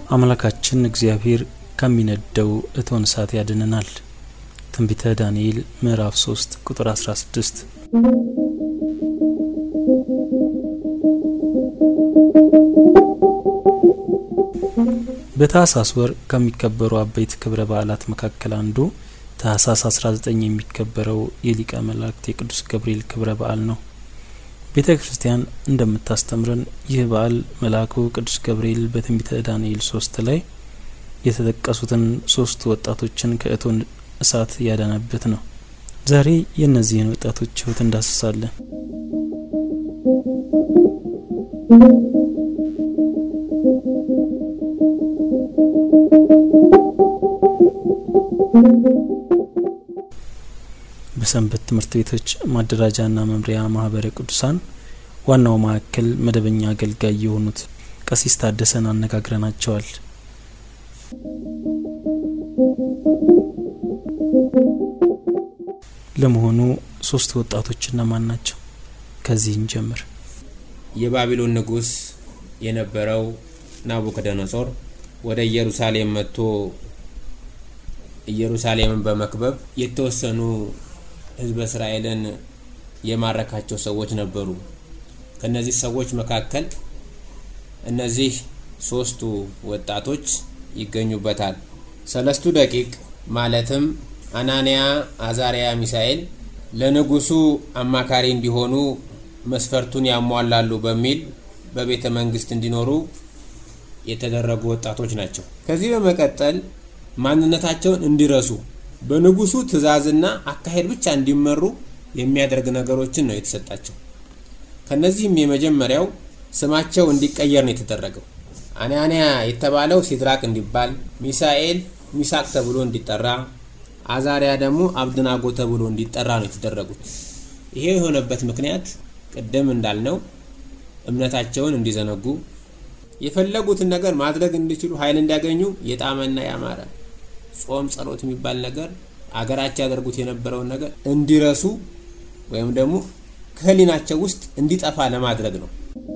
አምላካችን እግዚአብሔር ከሚነደው እቶን እሳት ያድነናል። ትንቢተ ዳንኤል ምዕራፍ 3 ቁጥር 16 በታህሳስ ወር ከሚከበሩ አበይት ክብረ በዓላት መካከል አንዱ ታህሳስ 19 የሚከበረው የሊቀ መላእክት የቅዱስ ገብርኤል ክብረ በዓል ነው። ቤተ ክርስቲያን እንደምታስተምረን ይህ በዓል መልአኩ ቅዱስ ገብርኤል በትንቢተ ዳንኤል ሶስት ላይ የተጠቀሱትን ሶስት ወጣቶችን ከእቶን እሳት ያዳነበት ነው። ዛሬ የእነዚህን ወጣቶች ሕይወት እንዳስሳለን። በሰንበት ትምህርት ቤቶች ማደራጃና መምሪያ ማህበረ ቅዱሳን ዋናው ማዕከል መደበኛ አገልጋይ የሆኑት ቀሲስ ታደሰን አነጋግረናቸዋል። ለመሆኑ ሶስት ወጣቶች እነማን ናቸው? ከዚህ እንጀምር። የባቢሎን ንጉሥ የነበረው ናቡከደነጾር ወደ ኢየሩሳሌም መጥቶ ኢየሩሳሌምን በመክበብ የተወሰኑ ሕዝበ እስራኤልን የማረካቸው ሰዎች ነበሩ። ከነዚህ ሰዎች መካከል እነዚህ ሶስቱ ወጣቶች ይገኙበታል። ሰለስቱ ደቂቅ ማለትም አናንያ፣ አዛሪያ፣ ሚሳኤል ለንጉሱ አማካሪ እንዲሆኑ መስፈርቱን ያሟላሉ በሚል በቤተ መንግስት እንዲኖሩ የተደረጉ ወጣቶች ናቸው። ከዚህ በመቀጠል ማንነታቸውን እንዲረሱ በንጉሱ ትዕዛዝና አካሄድ ብቻ እንዲመሩ የሚያደርግ ነገሮችን ነው የተሰጣቸው። ከነዚህም የመጀመሪያው ስማቸው እንዲቀየር ነው የተደረገው። አናንያ የተባለው ሲድራቅ እንዲባል፣ ሚሳኤል ሚሳቅ ተብሎ እንዲጠራ፣ አዛሪያ ደግሞ አብድናጎ ተብሎ እንዲጠራ ነው የተደረጉት። ይሄ የሆነበት ምክንያት ቅድም እንዳልነው እምነታቸውን እንዲዘነጉ የፈለጉትን ነገር ማድረግ እንዲችሉ ኃይል እንዲያገኙ የጣመና ያማረ ጾም፣ ጸሎት የሚባል ነገር አገራቸው ያደርጉት የነበረውን ነገር እንዲረሱ ወይም ደግሞ ከህሊናቸው ውስጥ እንዲጠፋ ለማድረግ ነው።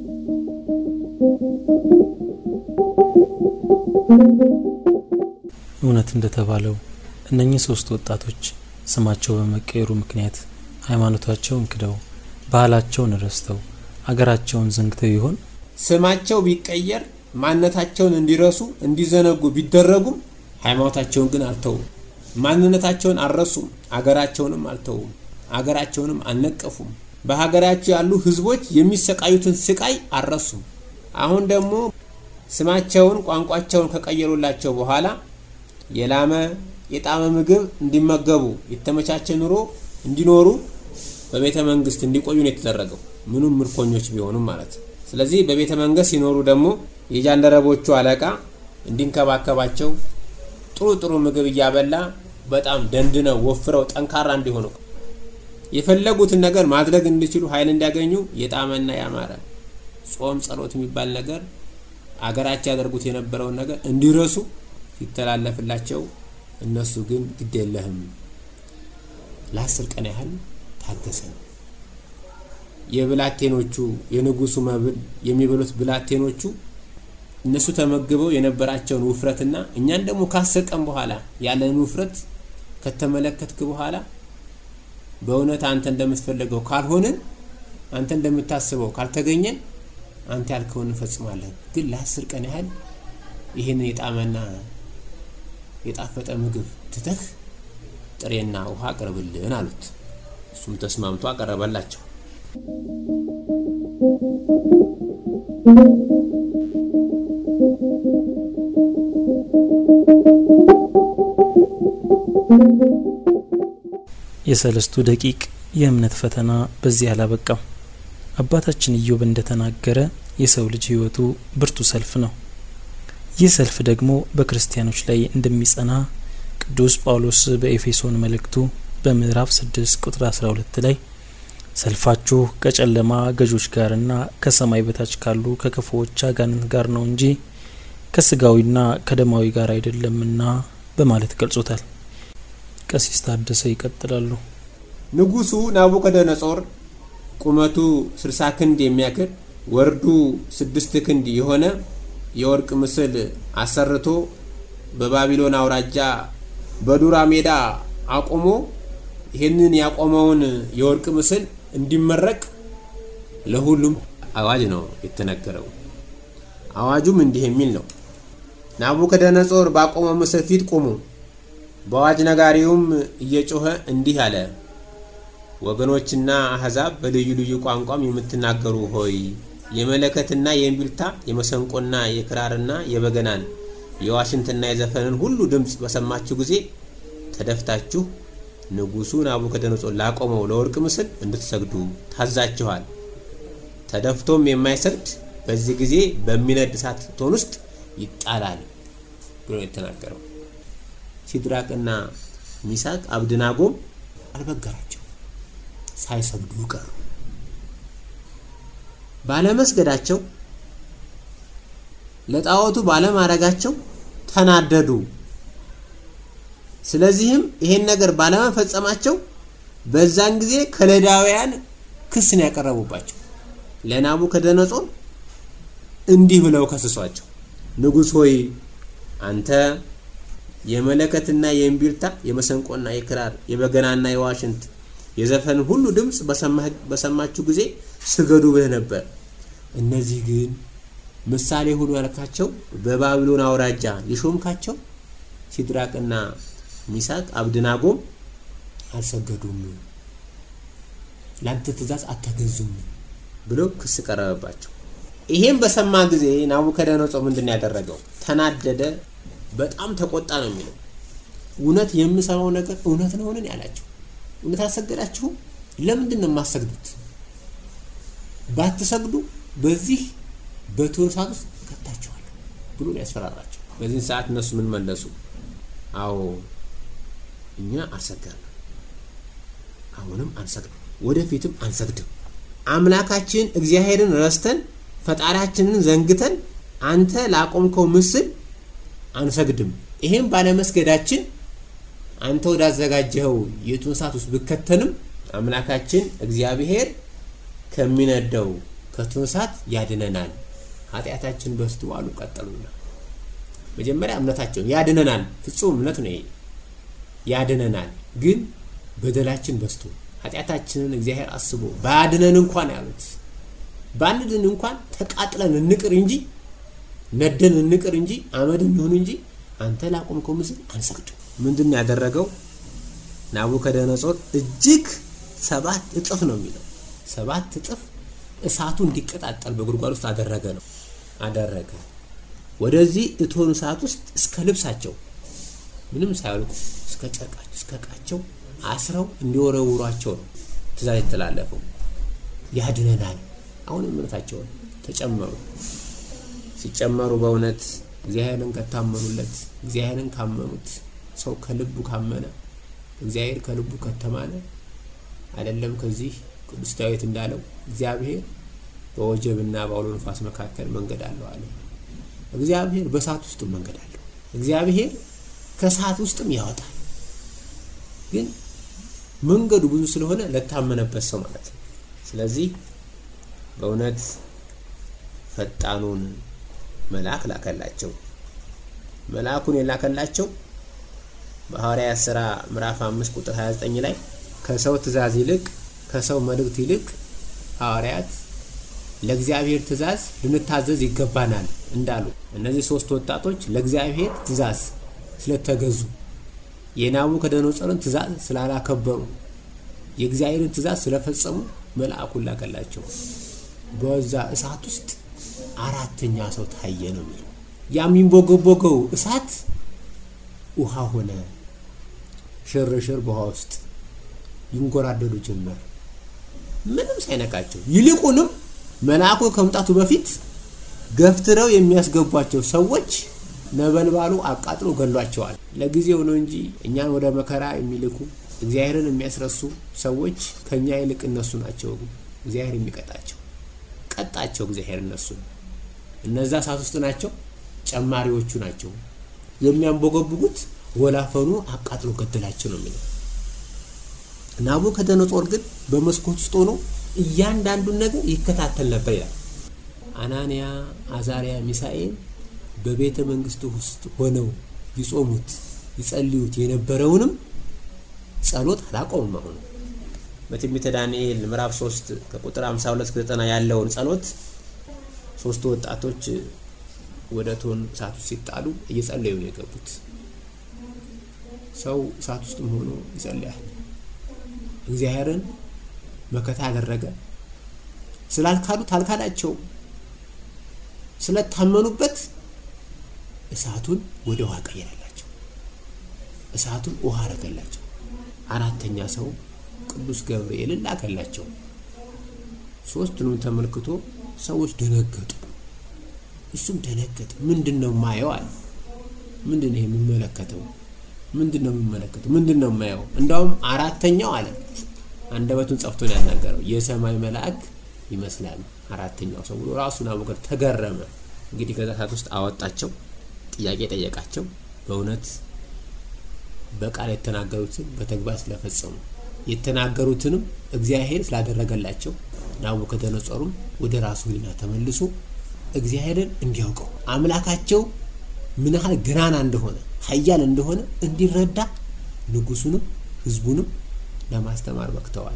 እውነት እንደተባለው እነኚህ ሶስት ወጣቶች ስማቸው በመቀየሩ ምክንያት ሃይማኖታቸውን ክደው ባህላቸውን ረስተው አገራቸውን ዘንግተው ይሆን? ስማቸው ቢቀየር ማንነታቸውን እንዲረሱ እንዲዘነጉ ቢደረጉም ሃይማኖታቸውን ግን አልተውም። ማንነታቸውን አልረሱም። አገራቸውንም አልተውም። አገራቸውንም አልነቀፉም። በሀገራቸው ያሉ ህዝቦች የሚሰቃዩትን ስቃይ አልረሱም። አሁን ደግሞ ስማቸውን ቋንቋቸውን ከቀየሩላቸው በኋላ የላመ የጣመ ምግብ እንዲመገቡ የተመቻቸ ኑሮ እንዲኖሩ በቤተ መንግስት እንዲቆዩ ነው የተደረገው። ምኑም ምርኮኞች ቢሆኑም ማለት ነው። ስለዚህ በቤተ መንግስት ሲኖሩ ደግሞ የጃንደረቦቹ አለቃ እንዲንከባከባቸው ጥሩ ጥሩ ምግብ እያበላ በጣም ደንድነው ወፍረው ጠንካራ እንዲሆኑ የፈለጉትን ነገር ማድረግ እንዲችሉ ኃይል እንዲያገኙ የጣመና ያማረ ጾም፣ ጸሎት የሚባል ነገር አገራቸው ያደርጉት የነበረውን ነገር እንዲረሱ ሲተላለፍላቸው እነሱ ግን ግድ የለህም ለአስር ቀን ያህል ታገሰ ነው። የብላቴኖቹ የንጉሱ መብል የሚበሉት ብላቴኖቹ እነሱ ተመግበው የነበራቸውን ውፍረትና እኛን ደግሞ ከአስር ቀን በኋላ ያለን ውፍረት ከተመለከትክ በኋላ በእውነት አንተ እንደምትፈልገው ካልሆንን አንተ እንደምታስበው ካልተገኘን አንተ ያልከውን እንፈጽማለን። ግን ለአስር ቀን ያህል ይህንን የጣመና የጣፈጠ ምግብ ትተህ ጥሬና ውሃ አቅርብልን አሉት። እሱም ተስማምቶ አቀረበላቸው። የሰለስቱ ደቂቅ የእምነት ፈተና በዚህ አላበቃም። አባታችን ኢዮብ እንደተናገረ የሰው ልጅ ሕይወቱ ብርቱ ሰልፍ ነው። ይህ ሰልፍ ደግሞ በክርስቲያኖች ላይ እንደሚጸና ቅዱስ ጳውሎስ በኤፌሶን መልእክቱ በምዕራፍ 6 ቁጥር 12 ላይ ሰልፋችሁ ከጨለማ ገዦች ጋርና ከሰማይ በታች ካሉ ከክፉዎች አጋንንት ጋር ነው እንጂ ከስጋዊና ከደማዊ ጋር አይደለምና በማለት ገልጾታል። ቀሲስ ታደሰ ይቀጥላሉ። ንጉሱ ናቡከደነጾር ቁመቱ ስልሳ ክንድ የሚያክል ወርዱ ስድስት ክንድ የሆነ የወርቅ ምስል አሰርቶ በባቢሎን አውራጃ በዱራ ሜዳ አቁሞ ይህንን ያቆመውን የወርቅ ምስል እንዲመረቅ ለሁሉም አዋጅ ነው የተነገረው። አዋጁም እንዲህ የሚል ነው። ናቡከደነጾር ባቆመው ምስል ፊት ቁሙ። በአዋጅ ነጋሪውም እየጮኸ እንዲህ አለ። ወገኖችና አሕዛብ በልዩ ልዩ ቋንቋም የምትናገሩ ሆይ የመለከትና የእምቢልታ የመሰንቆና የክራርና የበገናን የዋሽንትና የዘፈንን ሁሉ ድምፅ በሰማችሁ ጊዜ ተደፍታችሁ ንጉሡ ናቡከደነጾር ላቆመው ለወርቅ ምስል እንድትሰግዱ ታዛችኋል። ተደፍቶም የማይሰግድ በዚህ ጊዜ በሚነድ እሳት እቶን ውስጥ ይጣላል ብሎ የተናገረው። ሲድራቅና ሚሳቅ አብድናጎም አልበገራቸው፣ ሳይሰግዱ ቀሩ። ባለመስገዳቸው ለጣዖቱ ባለማድረጋቸው ተናደዱ። ስለዚህም ይሄን ነገር ባለመፈጸማቸው በዛን ጊዜ ከለዳውያን ክስን ያቀረቡባቸው ለናቡከደነጾር እንዲህ ብለው ከስሷቸው፣ ንጉሥ ሆይ አንተ የመለከትና የእምቢልታ የመሰንቆና የክራር የበገናና የዋሽንት የዘፈን ሁሉ ድምፅ በሰማችሁ ጊዜ ስገዱ ብለህ ነበር። እነዚህ ግን ምሳሌ ሁኑ ያልካቸው በባቢሎን አውራጃ የሾምካቸው ሲድራቅና ሚሳቅ አብድናጎም አልሰገዱም፣ ለአንተ ትእዛዝ አልተገዙም ብሎ ክስ ቀረበባቸው። ይሄም በሰማ ጊዜ ናቡከደነጾር ምንድን ነው ያደረገው? ተናደደ፣ በጣም ተቆጣ ነው የሚለው። እውነት የምሰማው ነገር እውነት ነውን ያላቸው። እውነት አልሰገዳችሁም? ለምንድን ነው የማሰግዱት? ባትሰግዱ በዚህ በእቶን እሳት ውስጥ እከታችኋለሁ ብሎ ያስፈራራቸው። በዚህን ሰዓት እነሱ ምን መለሱ? አዎ እኛ አልሰገድንም፣ አሁንም አንሰግድም፣ ወደፊትም አንሰግድም። አምላካችን እግዚአብሔርን ረስተን ፈጣሪያችንን ዘንግተን አንተ ላቆምከው ምስል አንሰግድም። ይሄም ባለመስገዳችን አንተ ወዳዘጋጀኸው የእቶን እሳት ውስጥ ብከተንም አምላካችን እግዚአብሔር ከሚነደው ከእቶን እሳት ያድነናል። ኃጢአታችን በዝቶ አሉ ቀጠሉና መጀመሪያ እምነታቸውን ያድነናል፣ ፍጹም እምነት ነው ይሄ ያድነናል። ግን በደላችን በዝቶ ኃጢአታችንን እግዚአብሔር አስቦ ባያድነን እንኳን ያሉት ባንድን እንኳን ተቃጥለን እንቅር እንጂ ነደን እንቅር እንጂ አመድ እንሆን እንጂ አንተ ላቆምከው ምስል አንሰግድም። ምንድን ያደረገው ናቡከደነጾር እጅግ ሰባት እጥፍ ነው የሚለው ሰባት እጥፍ እሳቱ እንዲቀጣጠል በጉድጓድ ውስጥ አደረገ ነው አደረገ። ወደዚህ እቶን እሳት ውስጥ እስከ ልብሳቸው ምንም ሳያልቁ እስከ ጨርቃቸው እስከ እቃቸው አስረው እንዲወረውሯቸው ነው ትእዛዝ የተላለፈው። ያድነናል። አሁን እምነታቸውን ተጨመሩ። ሲጨመሩ በእውነት እግዚአብሔርን ከታመኑለት እግዚአብሔርን ካመኑት ሰው ከልቡ ካመነ እግዚአብሔር ከልቡ ከተማነ አይደለም ከዚህ ቅዱስ ዳዊት እንዳለው እግዚአብሔር በወጀብና በአውሎ ነፋስ መካከል መንገድ አለው አለ። እግዚአብሔር በእሳት ውስጥ መንገድ አለው። እግዚአብሔር ከእሳት ውስጥም ያወጣል። ግን መንገዱ ብዙ ስለሆነ ለታመነበት ሰው ማለት ነው። ስለዚህ በእውነት ፈጣኑን መልአክ ላከላቸው። መልአኩን የላከላቸው በሐዋርያት ሥራ ምዕራፍ 5 ቁጥር 29 ላይ ከሰው ትእዛዝ ይልቅ ከሰው መልእክት ይልቅ ሐዋርያት ለእግዚአብሔር ትእዛዝ ልንታዘዝ ይገባናል እንዳሉ እነዚህ ሶስት ወጣቶች ለእግዚአብሔር ትእዛዝ ስለተገዙ የናቡከደነጾርን ትእዛዝ ስላላከበሩ የእግዚአብሔርን ትእዛዝ ስለፈጸሙ መልአኩን ላከላቸው። በዛ እሳት ውስጥ አራተኛ ሰው ታየ ነው የሚለው። ያ የሚንቦገቦገው እሳት ውሃ ሆነ። ሽርሽር በውሃ ውስጥ ይንጎራደዱ ጀመር፣ ምንም ሳይነካቸው። ይልቁንም መልአኩ ከመምጣቱ በፊት ገፍትረው የሚያስገቧቸው ሰዎች ነበልባሉ አቃጥሎ ገሏቸዋል። ለጊዜው ነው እንጂ እኛን ወደ መከራ የሚልኩ እግዚአብሔርን የሚያስረሱ ሰዎች ከኛ ይልቅ እነሱ ናቸው እግዚአብሔር የሚቀጣቸው። ቀጣቸው እግዚአብሔር እነሱ እነዛ እሳት ውስጥ ናቸው፣ ጨማሪዎቹ ናቸው። የሚያንቦገቡጉት ወላፈኑ አቃጥሎ ገደላቸው ነው የሚለው። ናቡከደነጾር ግን በመስኮት ውስጥ ሆኖ እያንዳንዱን ነገር ይከታተል ነበር ይላል። አናንያ፣ አዛሪያ፣ ሚሳኤል በቤተ መንግስቱ ውስጥ ሆነው ይጾሙት ይጸልዩት የነበረውንም ጸሎት አላቆሙም። አሁን በትንቢተ ዳንኤል ምዕራፍ 3 ከቁጥር 52 እስከ 90 ያለውን ጸሎት ሶስቱ ወጣቶች ወደ እቶን እሳት ውስጥ ሲጣሉ እየጸለዩ ነው የገቡት። ሰው እሳት ውስጥም ሆኖ ይጸልያል። እግዚአብሔርን መከታ ያደረገ ስላልካዱት አልካዳቸውም። ስለታመኑበት እሳቱን ወደ ውሃ ቀየረላቸው። እሳቱን ውሃ አረገላቸው። አራተኛ ሰው ቅዱስ ገብርኤልን ላከላቸው። ሶስቱንም ተመልክቶ ሰዎች ደነገጡ። እሱም ደነገጠ። ምንድን ነው ማየው አለ። ምንድን ነው የምመለከተው? ምንድን ነው የምመለከተው? ምንድን ነው የማየው? እንዳውም አራተኛው አለ አንደበቱን ጸፍቶ ነው ያናገረው። የሰማይ መልአክ ይመስላል አራተኛው ሰው ብሎ ራሱን አቡከር ተገረመ። እንግዲህ ከዛ ሰዓት ውስጥ አወጣቸው፣ ጥያቄ ጠየቃቸው። በእውነት በቃል የተናገሩትን በተግባር ስለፈጸሙ የተናገሩትንም እግዚአብሔር ስላደረገላቸው ናቡከደነጾሩም ወደ ራሱ ሕሊና ተመልሶ እግዚአብሔርን እንዲያውቀው አምላካቸው ምን ያህል ገናና እንደሆነ ኃያል እንደሆነ እንዲረዳ ንጉሱንም ሕዝቡንም ለማስተማር በቅተዋል።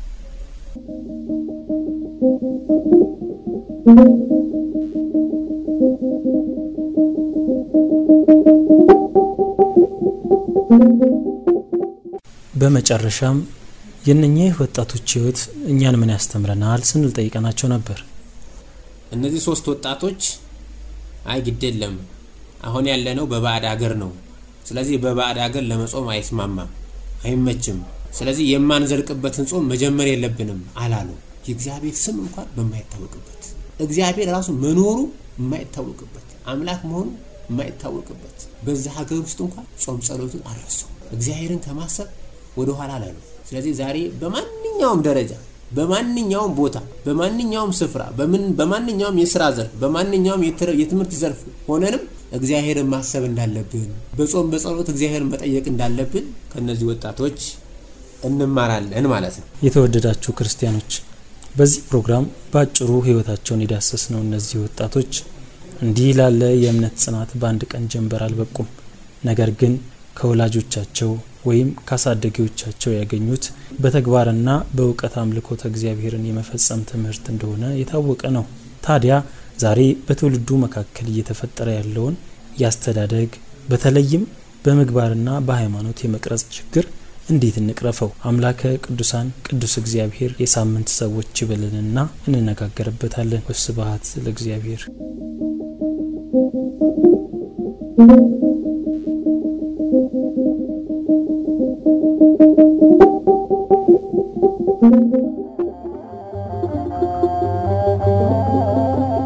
በመጨረሻም የእነኚህ ወጣቶች ህይወት እኛን ምን ያስተምረናል ስንል ጠይቀናቸው ነበር። እነዚህ ሶስት ወጣቶች አይ ግድ የለም አሁን ያለነው በባዕድ ሀገር ነው። ስለዚህ በባዕድ ሀገር ለመጾም አይስማማም፣ አይመችም። ስለዚህ የማንዘልቅበትን ጾም መጀመር የለብንም አላሉ። የእግዚአብሔር ስም እንኳን በማይታወቅበት እግዚአብሔር ራሱ መኖሩ የማይታወቅበት አምላክ መሆኑ የማይታወቅበት በዛ ሀገር ውስጥ እንኳን ጾም ጸሎቱን አልረሱ። እግዚአብሔርን ከማሰብ ወደ ኋላ አላሉ። ስለዚህ ዛሬ በማንኛውም ደረጃ በማንኛውም ቦታ በማንኛውም ስፍራ በማንኛውም የስራ ዘርፍ በማንኛውም የትምህርት ዘርፍ ሆነንም እግዚአብሔርን ማሰብ እንዳለብን በጾም በጸሎት እግዚአብሔርን መጠየቅ እንዳለብን ከነዚህ ወጣቶች እንማራለን ማለት ነው። የተወደዳችሁ ክርስቲያኖች በዚህ ፕሮግራም በአጭሩ ህይወታቸውን የዳሰስ ነው። እነዚህ ወጣቶች እንዲህ ላለ የእምነት ጽናት በአንድ ቀን ጀንበር አልበቁም። ነገር ግን ከወላጆቻቸው ወይም ከአሳደጊዎቻቸው ያገኙት በተግባርና በእውቀት አምልኮተ እግዚአብሔርን የመፈጸም ትምህርት እንደሆነ የታወቀ ነው። ታዲያ ዛሬ በትውልዱ መካከል እየተፈጠረ ያለውን የአስተዳደግ በተለይም በምግባርና በሃይማኖት የመቅረጽ ችግር እንዴት እንቅረፈው? አምላከ ቅዱሳን ቅዱስ እግዚአብሔር የሳምንት ሰዎች ይበልንና እንነጋገርበታለን። ወስብሐት ለእግዚአብሔር።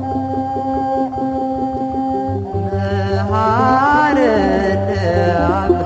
መሐረነ